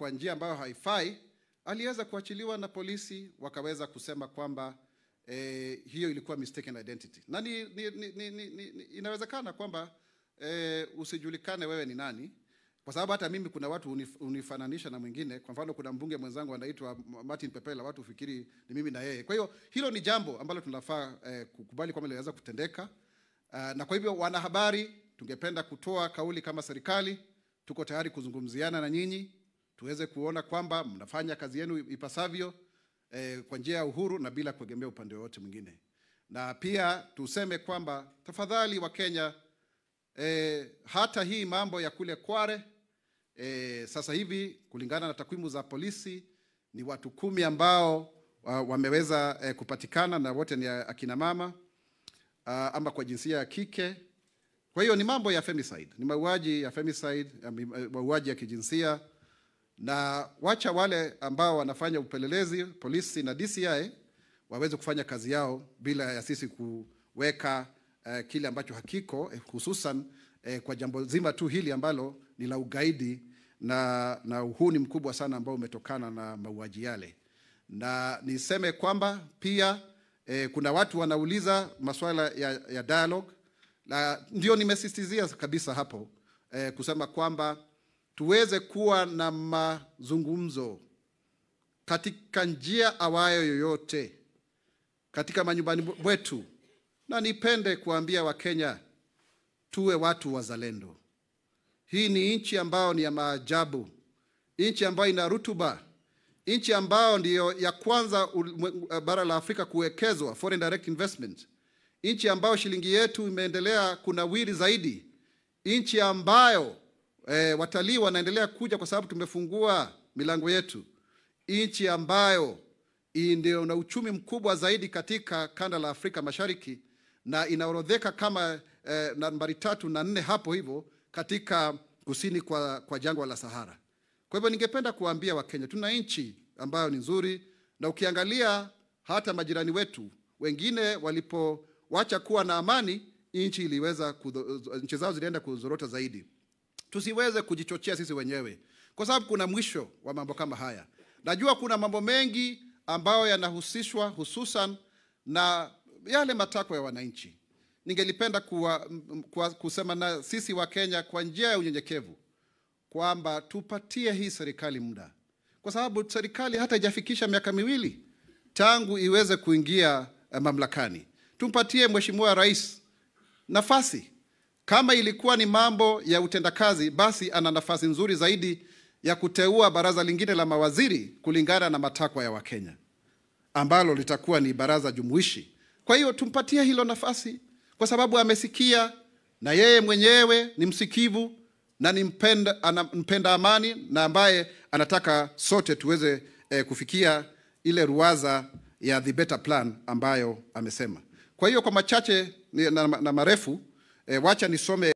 kwa njia ambayo haifai, aliweza kuachiliwa na polisi, wakaweza kusema kwamba eh, hiyo ilikuwa mistaken identity, na ni, ni, ni, ni, ni, ni, ni, inawezekana kwamba eh, usijulikane wewe ni nani, kwa sababu hata mimi kuna watu unif, unifananisha na mwingine. Kwa mfano, kuna mbunge mwenzangu anaitwa Martin Pepela, watu ufikiri ni mimi na yeye. Kwa hiyo hilo ni jambo ambalo tunafaa eh, kukubali kwamba linaweza kutendeka. Uh, na kwa hivyo wanahabari, tungependa kutoa kauli kama serikali, tuko tayari kuzungumziana na nyinyi tuweze kuona kwamba mnafanya kazi yenu ipasavyo eh, kwa njia ya uhuru na bila kuegemea upande wowote mwingine, na pia tuseme kwamba tafadhali wa Kenya eh, hata hii mambo ya kule Kware eh, sasa hivi kulingana na takwimu za polisi ni watu kumi ambao wa, wameweza eh, kupatikana na wote ni akina mama uh, ama kwa jinsia ya kike. Kwa hiyo ni mambo ya femicide, ni mauaji ya femicide, ya mi- mauaji ya kijinsia, na wacha wale ambao wanafanya upelelezi, polisi na DCI waweze kufanya kazi yao bila ya sisi kuweka eh, kile ambacho hakiko eh, hususan eh, kwa jambo zima tu hili ambalo ni la ugaidi na, na uhuni mkubwa sana ambao umetokana na mauaji yale na niseme kwamba pia eh, kuna watu wanauliza masuala ya, ya dialogue na ndio nimesisitizia kabisa hapo eh, kusema kwamba tuweze kuwa na mazungumzo katika njia awayo yoyote katika manyumbani mwetu, na nipende kuambia Wakenya tuwe watu wazalendo. Hii ni nchi ambayo ni ya maajabu, nchi ambayo ina rutuba, nchi ambayo ndiyo ya kwanza ulimwe- bara la Afrika kuwekezwa foreign direct investment, nchi ambayo shilingi yetu imeendelea kunawiri zaidi, nchi ambayo eh, watalii wanaendelea kuja kwa sababu tumefungua milango yetu, nchi ambayo hii ndio na uchumi mkubwa zaidi katika kanda la Afrika Mashariki na inaorodheka kama eh, nambari tatu na nne hapo hivyo katika kusini kwa, kwa jangwa la Sahara. Kwa hivyo ningependa kuwaambia Wakenya tuna nchi ambayo ni nzuri, na ukiangalia hata majirani wetu wengine walipowacha kuwa na amani, nchi iliweza kudho- nchi zao zilienda kuzorota zaidi. Tusiweze kujichochea sisi wenyewe, kwa sababu kuna mwisho wa mambo kama haya. Najua kuna mambo mengi ambayo yanahusishwa hususan na yale matakwa ya wananchi. Ningelipenda kuwa, m- kuwa, kusema na sisi wa Kenya kwa njia ya unyenyekevu kwamba tupatie hii serikali muda, kwa sababu serikali hata ijafikisha miaka miwili tangu iweze kuingia eh, mamlakani. Tumpatie Mheshimiwa Rais nafasi. Kama ilikuwa ni mambo ya utendakazi, basi ana nafasi nzuri zaidi ya kuteua baraza lingine la mawaziri kulingana na matakwa ya Wakenya ambalo litakuwa ni baraza jumuishi. Kwa hiyo tumpatie hilo nafasi, kwa sababu amesikia na yeye mwenyewe ni msikivu na ni mpenda, ana, mpenda amani na ambaye anataka sote tuweze eh, kufikia ile ruwaza ya the better plan ambayo amesema. Kwa hiyo kwa machache ni- na, na marefu eh, wacha nisome